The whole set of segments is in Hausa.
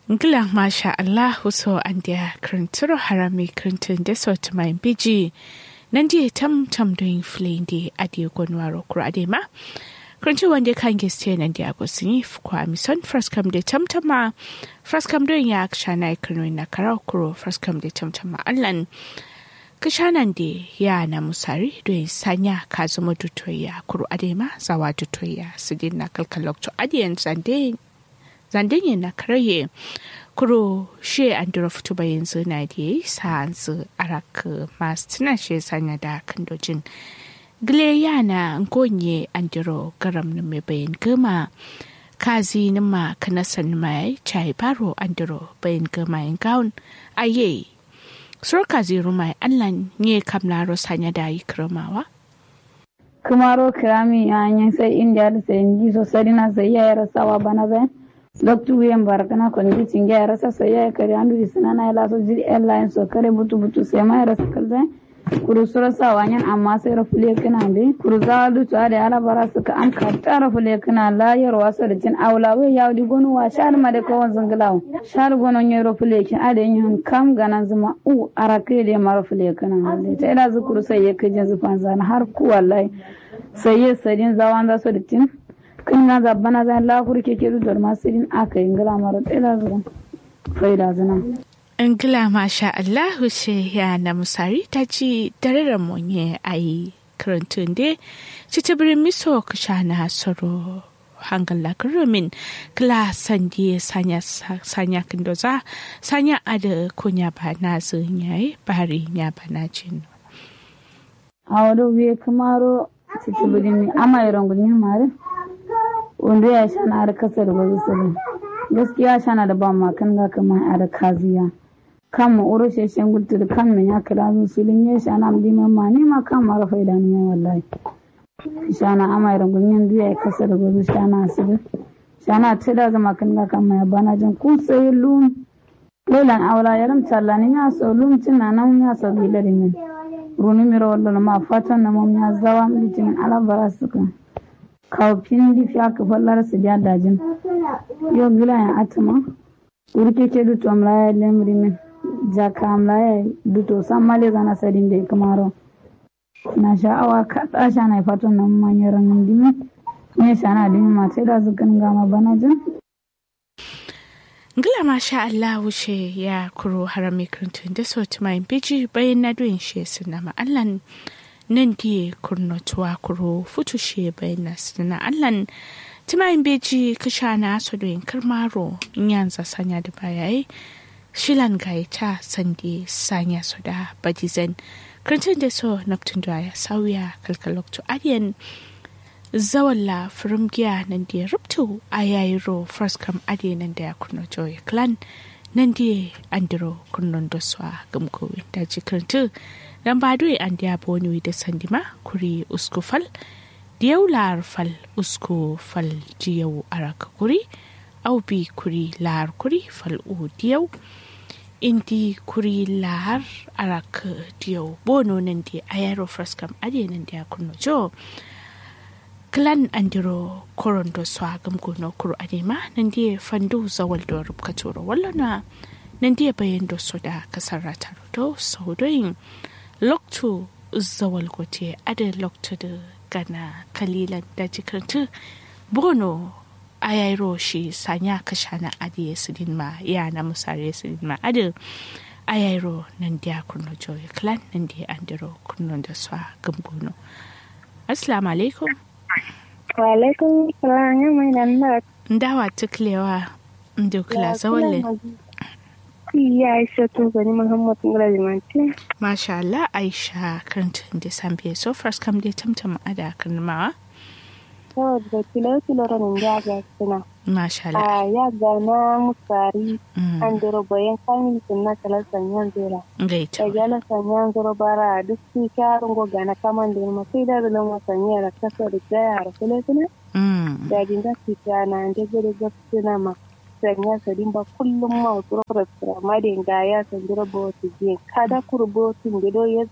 Ngila masha Allah so an dia krinturo harami krintin deso to my biji. Nandi tam tam doing fleeing di adi gonwaro kuradema. Krinti wande kan geste nandi agosini kwa mison first come de tam tama. First come doing ya akshana ikunu na karakuro first come de tam tama allan. Kishanan di ya na musari doing sanya kazumo dutoya kuru adema zawa dutoya sidin na kalkalok to adiyan zande zandanye na karaye kuro she an dura fito ba yanzu na da sa hanzu arak masu tuna she sanya da kandojin gile yana ngonye an dura garam na mai bayan gama kazi na ma kanasan mai chai baro an dura bayan gama yin gawun aye sur kazi rumai allan ne kamlaro sanya da yi kiramawa kumaro kirami yanyan sai india da sai gizo sarina sai ya rasawa bana zai loktu wiyen barakana kon gi cinge ara sa so yaye kare andu di sinana ela so jiri airline so kare butu butu se ma ara kalze kuru sura sa wanyan amma sai rafule kana be kuru za du to are ala bara suka am ka tara fule kana la yar waso da cin aula we yawdi gonu wa shar ma de ko won zanglaw shar gono nyero fule kin ade nyon kam ganan zuma u ara ke de mara fule kana ta ila zukuru sai yake jin zufan zan har ku wallahi sai ye sadin zawan da so da tin kan na zabbana zan lafur ke ke dudar masu yin aka yi ngila mara tsela zuwa faida zina. Ngila masha Allahu ce ya na musari ta ci dare monye a yi karantun de ci ta birin miso ka sha na soro hangal lakarumin kila sandi sanya sanya kindoza sanya ada kunya ba na zun yayi bari ya ba na jin. A wadda wiye kamaro ci ta birin ama yi rangun yin mare. wanda ya shana da kasar wasu sirri gaskiya shana da ba ma kan ga kamar a da kaziya kan ma uro sheshen gudu da kan min ya kira min sulin ya shana am diman ma ni ma kan ma rafa idan ya wallahi shana ama irin gunyin duya ya kasar wasu shana sirri shana ta da zama kan ga kan ya bana jin kun sai lun lelan awla yaram tallani ya so lun tinna nan ya so gidarin min runi miro wallo ma fatan na mom ya zawa mitin alabara suka kawfin di fiya ka fallar su da dajin yo gila ya atuma urke ke duto amlaya lemri min jaka amlaya duto san male zana sadin da kamaro na sha'awa ka tsasha na fatan nan manyan ranar dimi ne shana dimi mata da zukan gama bana jin Ngila masha Allah wuce ya kuro harami kirintun da sauti mai biji bayan na doyin shi suna ma'allan nan die kurnotuwa kuro futushe bayana sina allan timayin beji kishana sodoyin kirmaro nyanza sanya da bayaye shilan gaita sandi sanya soda badizen krantin da so naftun da ya sauya kalkalokto adiyan zawalla firmgiya nan da ya rubtu a yayiro first kam adiyan nan da ya kurnoto ya clan nan da andiro kurnon da swa gamkowin da jikirintu dan badui an dia boni da sandima kuri usku fal diyau lar fal usku fal diyau araka kuri au bi kuri lar kuri fal u diyau indi kuri lar araka diyau bono nan di ayaro fraskam ade nan dia kunno jo klan andiro korondo swagam gono kuru adema nan di fandu zawal do rubka turo wallana nan di bayan do soda kasarata do saudoyin loktu zawal gote ada loktu da gana kalilan da jikartu bono ayairo shi sanya kashana adiye sidin ma ya na musare sidin ma ada ayairo nan dia kunno joy clan nan dia andiro kunno da swa gamgono assalamu alaikum wa alaikum salam ya mai nan da ndawa tuklewa ndukla zawalle ya aisha to gani muhammad ngalajimanti masha Allah aisha karantin da sambiya so first kam dai tamtam ada karnamawa saboda kilo kilo ranin ya ga suna masha Allah a ya ga na musari an dero bayan kamin sun na kala sanyan zera gaita da gala sanyan zero bara duk su kyarin goga na kaman da ma sai da zulun wasanni da kasa da jaya da kule kule da dinga su na da gure gaskiya ma sanya sadin ba kullum ma wasu rafra ma da ga ya san jira ba wasu je kada kurbo tun gido ya zana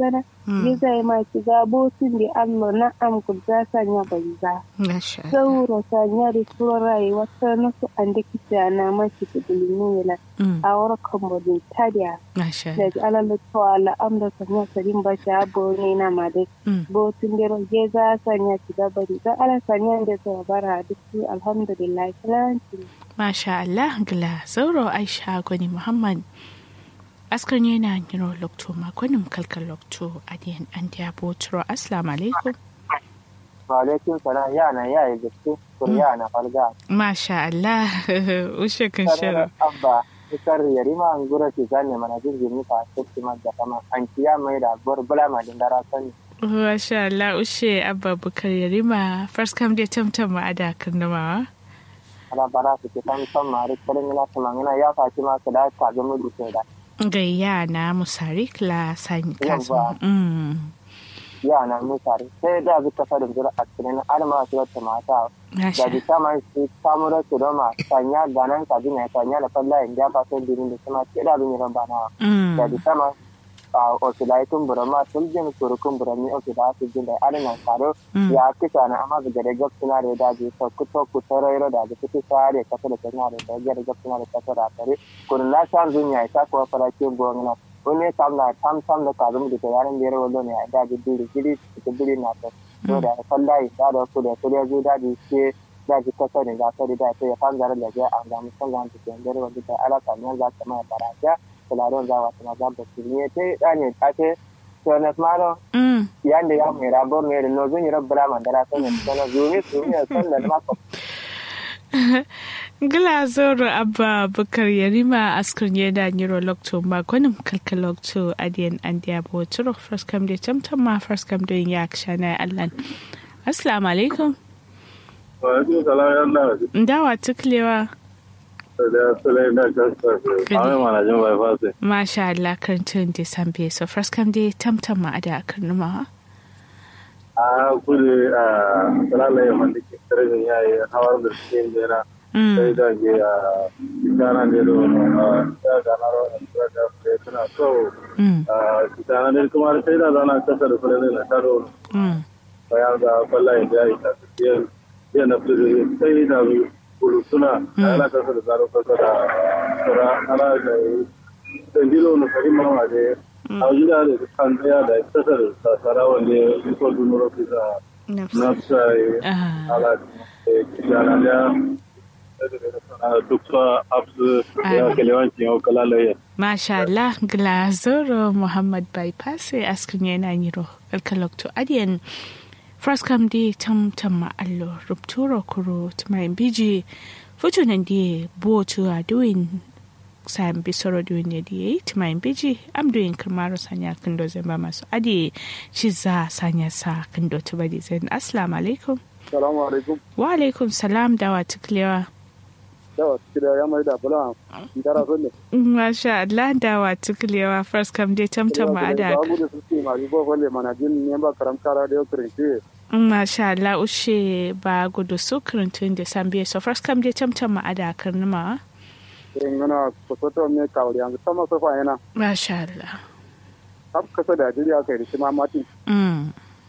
ya zai ma ki ga botin da amma na am ku za sanya bai za Masha Allah. sauro sanya da turo rayuwa ta nasu an da kita na ma ki da bilimi yana Mm. a wurin kamodin tadiya Masha da Allah. alalu to ala amda sanya sarin ba shi abo ne na ma dai Mm. botin da roge za sanya ki da bari za ala sanya da ta bara duk su alhamdulillah kilanci Masha Allah gila zauro Aisha Gwani Muhammad. Askar yana niro lokto makonin kalkar lokto a diyan an diya botoro. Assalamu alaikum. Walaikun salam yana ya yi gaske kurya na falga. Masha Allah. Ushe kan shirin. Abba ikar yarima an gura ki gane mana jirgin nufa a cikin da kama an kiya mai da burbula ma din dara sani. Masha Allah ushe abba bukar yarima first come dai tamtam ma ada karnamawa. Ala bara su ke san san mari kalin ina kuma ina ya faci ma ka da ka ga mu duke da. Gayya na musarik la sani kazo. Yawwa. Mm. Ya na mu tare sai da zuka fara jira a cikin alma su ta mata. Masha Da bi sama su samu da su doma sanya ganan ka dina sanya da falla in ja fa sai dirin da kuma ke da bin ran bana. Da bi Mm. sama a osilai kun burama tun jin kurukun burami oke da su jin da alinan karo Mm. ya kisa na amma ga da gab suna da daji to kuto ku tarairo da ga kuke sare kasa da tana da da ga gab suna da kasa da tare kun na san zunya ta ko fara ke gona wani kam na tam tam da ka zum da yaran da yaro ne a daji duri gidi da duri na to to da sallai da da ku da ku da zu daji ke daji kasa da ga tare da sai ya kan da da ga an ga musan ga ta ke da wanda ta alaka ne za ta mai baraka kularon za wa ta ga da ne te da ne ta ce to na maro Mm. yanda ya mai rabor ne da no zun yi rabbala mandara sun yi sana zuni su ne san da maka Gila zoro abba bukar yarima askar yana niro lokto makonin kalkar lokto adiyan an diya botoro first come dai tamtam ma first come dai ya kshana allan. Assalamu alaikum. Wa'alaikun salam ya Allah. Ndawa tuklewa. Da Sulai na kasa. Amin mana jin bai fasi. Masha Allah karantun da sambe so first come dai tamtam ma ada karnuma. A kudu a salalai ya mandi ke karfin ya yi hawar da cikin jera. Sai Mm. da ke a kitana ne da wani ya gana rawar da da kure suna so. Mm. A kitana ne kuma sai da zana kasa da kure na taro. Mm. Bayan ga kwallaye da ya yi kasa. Iya na fili sai da kulu suna. Ana kasa da zaro kasa da kura. Ana da dandilo na karimar ma da a gida da kan tsaya da kasar sasara wanda ya ko dunuro kisa Nafsa. na sai Ah. ala kijana da duk sa absu ya kelewanci yau kala laye Masha Allah Glazoro Muhammad Bypass askin yana niro kalkalokto adiyan first come di tam tam ma allo rupturo kuro tumayin biji futunan di botu a doing sam bisoro doing ne di tumayin biji am doing kamaro sanya kando zamba masu adi ciza sanya sa kando tubadi zan assalamu alaikum salamu alaikum wa alaikum salam dawa tuklewa da kida ya mai da bula dara sonne Masha Allah dawa tuklewa first come di tam tam ma ada ba mu da suke ma ribo balle mana jin ne ba karam kara da yokirin ce Masha Allah ushe ba gudu su kirintun da san biye so first kam dai tamtam ma ada karnuma. in gana kusoto me kawri an sama sofa yana Masha Allah. hab kasa da jiri aka yi ma mati Mm.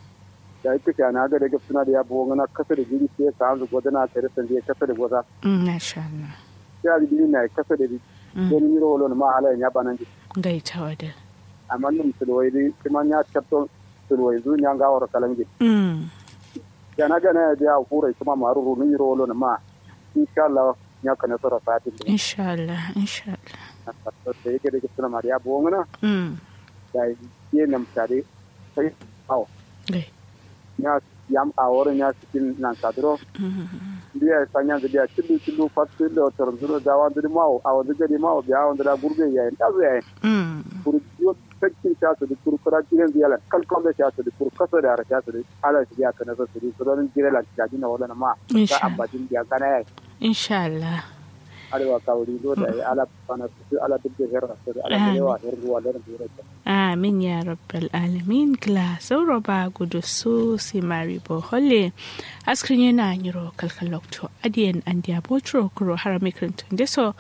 da yake kana ga da suna da ya bo gana kasa da jiri sai ka hanzu godana ka rasa da kasa da goza Mm, Masha Allah. ya jiri na kasa da Mm. don miro wolo ma ala ya banan Gaita wada. amma num sulwai di kuma ya chapto sulwai zu nya ga wara kalangi Mm. yana ga na ya fura kuma maru ru ni ro lo ma insha Allah nya kana sura sati Insha Allah, insha Allah. to sai yake da suna mariya bongana Mm. da ye nam tare sai aw Gai. nya yam awore nya cikin nan kadro Mm. biya sanya da biya cilu cilu fatu da torzuro da wa da mawo aw da gadi mawo biya wa da gurbe yayi da zai Mm. kurjiyo sakkin ta su da kurkura jiran ziyala kalkon da ta su da kurkasa da harka su da ala shi ya kana su da suran jirala ta jina wala na ma ta Insha ambajin biya kana yayi Insha Allah. arewa kawuri zo da ala kana su ala duk da herra su da ala da yawa her ruwa da ruwa Amin ya rabbal alamin gla sauro ba gudu su si mari bohole askrin yana nyiro kalkalokto adiyan an dia botro kuro harami krintun deso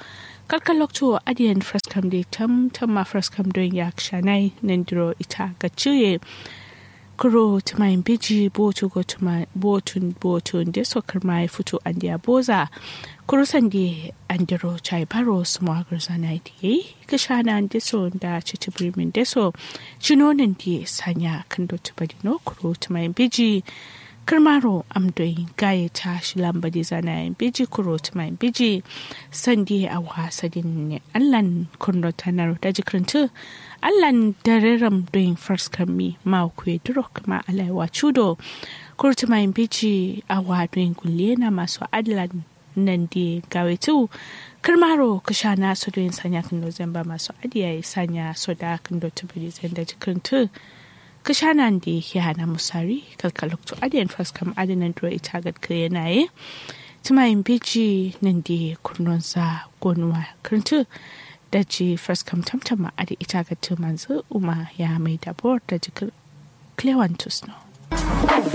kalkan lokto adiyan fraskam de tam tam ma fraskam don ya shanai nandiro ita ga ciye kuro tumayin biji botu go tuma botun botun de sokar mai fito an dia boza kuro sande andiro chai baro small zana di ka shana an deso da chichi birmin deso chinonin di sanya kando tubadino kuro tumayin biji kirmaro amdoyin gaye ta shi lambadi zanayin biji kuro tumayin biji sandi a wasadin ne allan kurno tanar da jikirintu allan dareram doyin farskar mi ma kuwa duro kuma alaiwa chudo kuro tumayin biji a wadoyin kulle na masu adalan nan da gawe tu kirmaro kasha na su doyin sanya kan nozemba masu adiya sanya su da kan dotu bidi zan da jikirintu kashanan da ya hana musari kalkalokto adiyan faskam adinan duro ita gadka yanaye tumayin biji nan da kurnonsa gonuwa kirtu da ji faskam tamtama adi ita gadka manzu uma ya mai dabor da jikar clewantus no